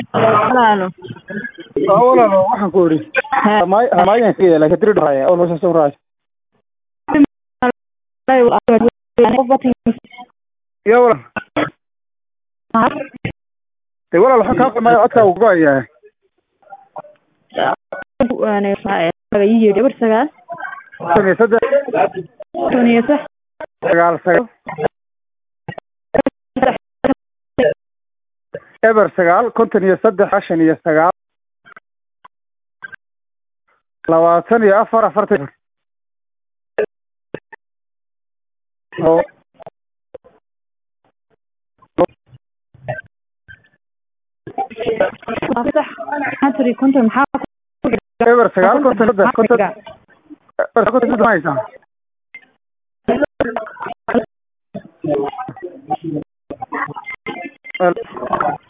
walaalo Waa walaalo waxaan ku idhi hamaayan ka yeelay kadiri dhahaya oo nolosha soo raay ya walaal de walaal waxaan kaa qamaya codkaa uu go-ayahay eber sagaal konton iyo saddex konton iyo sax sagaal sagaal eber sagaal konton iyo saddex shan iyo sagaal labaatan iyo afar afartan oo sax antony konton maxaa eber sagaal konton iyo saddex konton eber konton iyo saddex ma haysaa Wel-